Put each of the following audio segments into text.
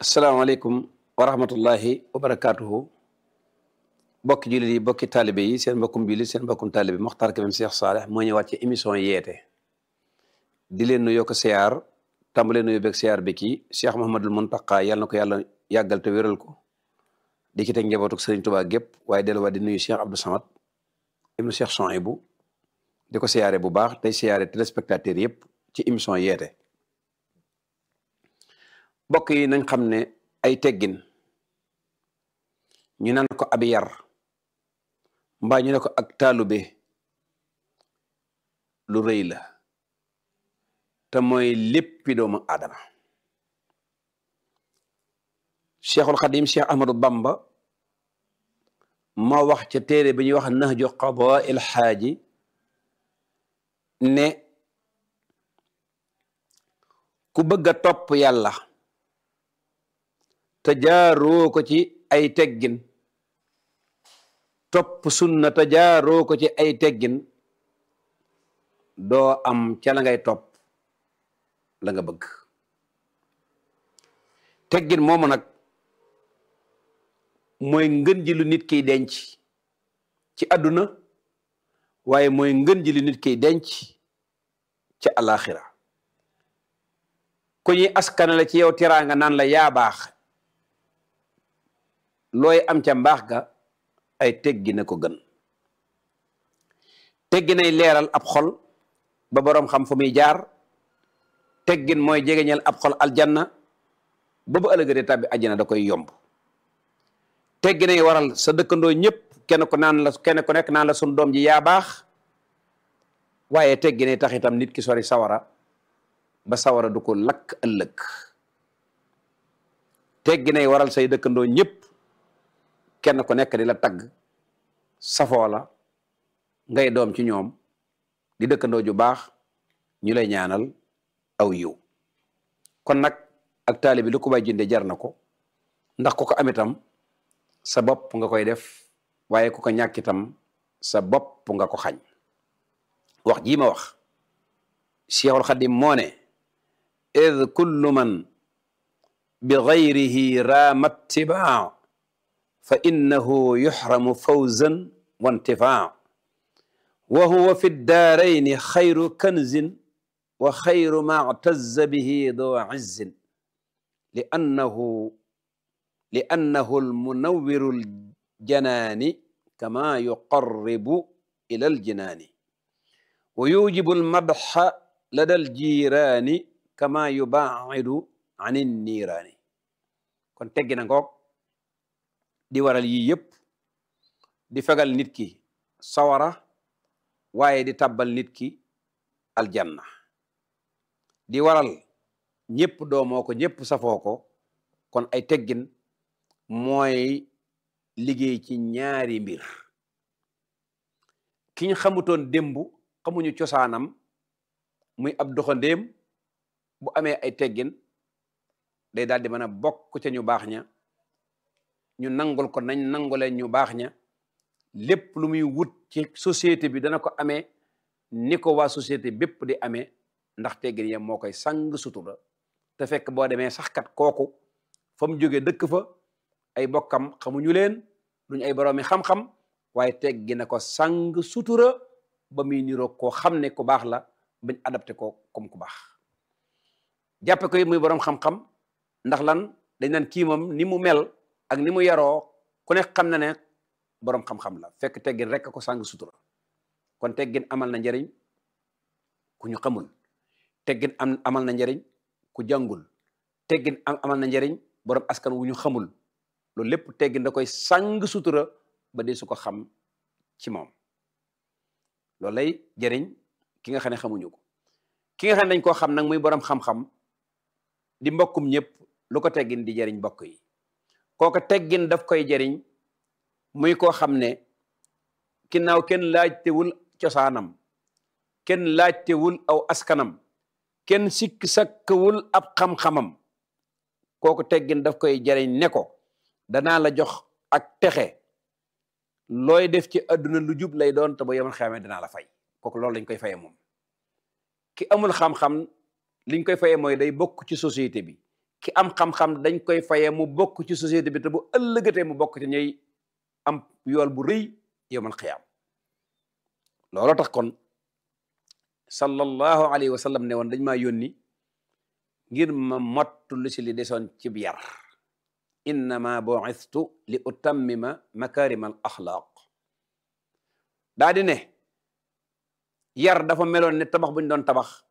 asalaamaaleykum wa rahmatullahi wa barakaatuhu bokki jullit yi bokki taalibe yi seen mbokkum jullit seen mbokkum taalibe Mokhtar Kébé Cheikh Saleh moo ñëwaat ci émission yeete di leen nuyoo ko siyaar tàmbalee nuyoo beeg siyaar bi kii Cheikh Mouhamadul Mountakha yàlla na ko yàlla yàggal te wéral ko di ci teg njabootu Serigne Touba gépp waaye delluwaat di nuyu Cheikh Abdou Samad ibnu Cheikh Souhaïbou di ko siyaare bu baax tey siyaare téléspectateurs yëpp ci émission yeete bokk yi nañ xam ne ay teggin ñu naan ko ab yar mbaa ñu ne ko ak taalube lu rëy la te mooy léppi doomu aadama cheikhul xadim cheikh ahmadou bamba ma wax ca téere bi ñuy wax nahju qadaa il xaaji ne ku bëgg a topp yàlla te jaaroo ko ci ay teggin topp sunna te jaaroo ko ci ay teggin doo am ca la ngay topp la nga bëgg teggin moomu nag mooy ngën ji lu nit kiy denc ci àdduna waaye mooy ngën ji lu nit kiy denc ca alaxira ku ñuy askanale ci yow teraanga naan la yaa baax looy am ca mbaax ga ay teggi na ko gën teggi nay leeral ab xol ba boroom xam fu muy jaar teggin mooy jegeñal ab xol aljanna ba bu ëllëgee tàbbi àjjana da koy yomb teggi nay waral sa dëkkandoo ñëpp kenn ku naan la kenn ku nekk naan la sun doom ji yaa baax waaye teggi nay tax itam nit ki sori sawara ba sawara du ko lakk ëllëg teggi nay waral say dëkkandoo ñëpp kenn ku nekk di la tagg safoo la ngay doom ci ñoom di dëkkandoo ju baax ñu lay ñaanal aw yiw kon nag ak taali bi lu ko bay jënde jar na ko ndax ku ko am itam sa bopp nga koy def waaye ku ko ñàkk itam sa bopp nga ko xañ wax jii ma wax Cheikhul Xadim moo ne id kullu man bi gayrihi raama tibaa fa innahu yuxramu fawzan wa intifaa wa huwa fi daarayni xayru kanzin wa xayru ma tazza bihi doo izzin li annahu li annahu almunawiru aljanaani kama yuqarribu ila aljinaani wa yujibu almadxa lada aljiiraani kama yubaacidu an inniiraani kon teggi na ngoog di waral yii yëpp di fegal nit ki sawara waaye di tabbal nit ki aljanna di waral ñëpp doomoo ko ñëpp safoo ko kon ay teggin mooy liggéey ci ñaari mbir ki ñu xamutoon démb xamuñu cosaanam muy ab doxandéem bu amee ay teggin day daal di mën a bokk ca ñu baax ña ñu nangul ko nañ nangulee ñu baax ña lépp lu muy wut ci société bi dana ko amee ni ko waa société bépp di amee ndax teggin ya moo koy sang sutura te fekk boo demee sax kat kooku fa mu jógee dëkk fa ay bokkam xamuñu leen duñ ay boroomi xam-xam waaye teggi na ko sang sutura ba muy niroo koo xam ne ku baax la bañ adapté ko comme ku baax jàppe ko muy boroom xam-xam ndax lan dañ naan kii moom ni mu mel ak ni mu yaroo ku ne xam na ne boroom xam-xam la fekk teggin rek ko sang sutura kon teggin amal na njariñ ku ñu xamul teggin am amal na njariñ ku jàngul teggin am amal na njariñ boroom askan wu ñu xamul loolu lépp teggin da koy sang sutura ba dee su ko xam ci moom loolu lay jariñ ki nga xam ne xamuñu ko ki nga xam ne dañ koo xam nag muy boroom xam-xam di mbokkum ñëpp lu ko teggin di jariñ mbokk yi kooko teggin daf koy jariñ muy koo xam ne ginnaaw kenn laajtewul cosaanam kenn laajtewul aw askanam kenn sikk sakkawul ab xam-xamam kooku teggin daf koy jariñ ne ko danaa la jox ak texe looy def ci àdduna lu jub lay doon te ba yemal xamee danaa la fay kooku loolu lañ koy faye moom ki amul xam-xam liñ koy faye mooy day bokk ci société bi ki am xam-xam dañ koy fayee mu bokk ci société bi te bu ëllëgatee mu bokk ci ñuy am yool bu rëy yowmal xiyaam looloo tax kon sallallahu alayhi wa sallam ne woon dañ maa yónni ngir ma mottu lu si li desoon ci yar innama bu'istu li utammima makarima al axlaaq daa di ne yar dafa meloon ne tabax buñ doon tabax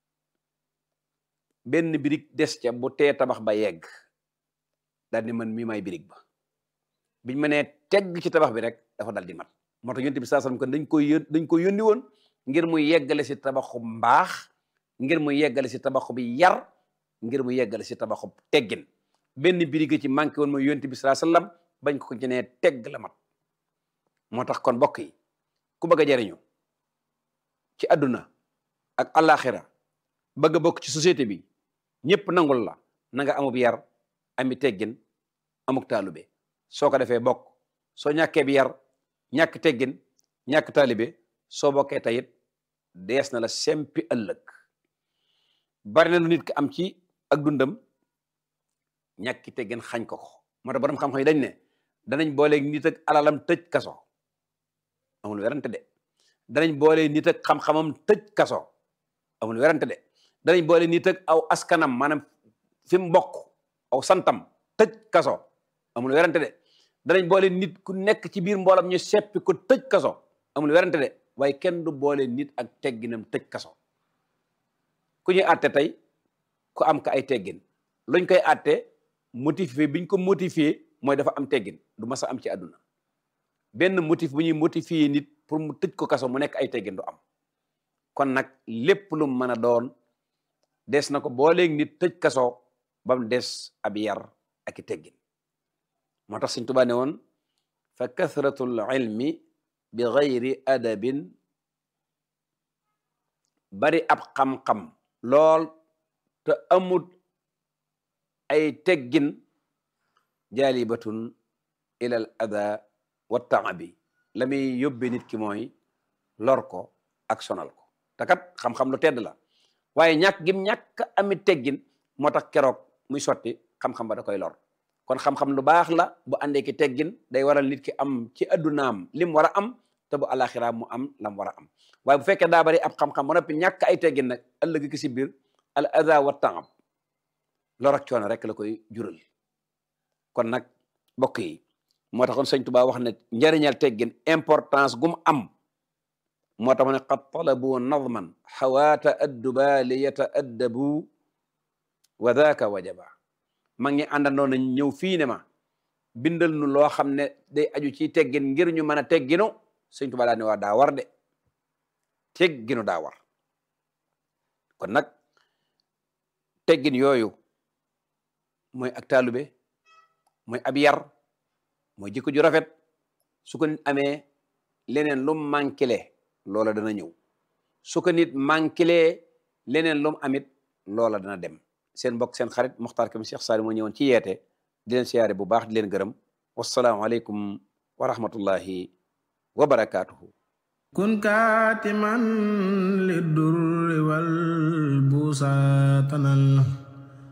benn birig des ca bu tee tabax ba yegg daal di man mii may birig ba biñ ma nee tegg ci tabax bi rek dafa dal di mat moo tax yonent bi saa sallam kon dañ koy yón dañ ko yónni woon ngir mu yeggale si tabaxu mbaax ngir mu yeggale si tabaxu bi yar ngir mu yeggale si tabaxu teggin benn birig ci manqué woon mooy yonent bi saa sallam bañ ko ci nee tegg la mat moo tax kon mbokk yi ku bëgg a jariñu ci àdduna ak àllaaxira bëgg a bokk ci société bi ñëpp nangul la na nga amub yar ami teggin amuk taalube soo ko defee bokk soo ñàkkee bi yar ñàkk teggin ñàkk taalube soo bokkee tayit dees na la sempi ëllëg bari na lu nit ki am ci ak dundam ñàkki teggin xañ ko ko moo tax borom xam-xam yi dañ ne danañ booleeg nit ak alalam tëj kaso amul werante de danañ boole nit ak xam-xamam tëj kaso amul werante de danañ boole nit ak aw askanam maanaam fi mu bokk aw santam tëj kaso amul werante de danañ boole nit ku nekk ci biir mboolam ñu seppi ko tëj kaso amul werante de waaye kenn du boole nit ak tegginam tëj kaso ku ñuy àtte tey ku am ka ay teggin luñ koy àtte motivé biñ ko motivé mooy dafa am teggin du mas a am ci àdduna benn motif bu ñuy motivé nit pour mu tëj ko kaso mu nekk ay teggin du am kon nag lépp lu mën a doon des na ko booleeg nit tëj kaso ba mu des ab yar ak i teggin moo tax Sëñ Tuubaa ne woon fa kathratul ilmi bi gayri adabin bari ab xam-xam lool te amut ay teggin jaalibatun ilal ada wa taabi la muy yóbbe nit ki mooy lor ko ak sonal ko te kat xam-xam lu tedd la waaye ñàkk gim ñàkk ami teggin moo tax keroog muy sotti xam-xam ba da koy lor kon xam-xam lu baax la bu àndee ki teggin day waral nit ki am ci addunaam lim war a am te bu alaxira mu am lam war a am waaye bu fekkee daa bari ab xam-xam ba noppi ñàkk ay teggin nag ëllëg ki si biir al ada wa taab lor ak coono rek la koy jural kon nag mbokk yi moo taxoon sëñ Tuubaa wax ne njëriñal teggin importance gum am moo tax ma ne qad talabu nadman xawaata adduba li yataaddabu wa daaka wajaba mag ñi àndandoo nañ ñëw fii ne ma bindal nu loo xam ne day aju ci teggin ngir ñu mën a tegginu sëñ Tuubaa daa ne waa daa war de tegginu daa war kon nag teggin yooyu mooy ak taalube mooy ab yar mooy jikko ju rafet su ko nit amee leneen lum manquele loola dana ñëw su ko nit manquele leneen lum amit loola dana dem seen mbokk seen xarit Muxtaar Kam Cheikh Saliou moo ñëwoon ci yeete di leen siyaare bu baax di leen gërëm wassalaamu aleykum wa rahmatullahi wa barakaatuhu kun kaatiman li durri wal buusa tanal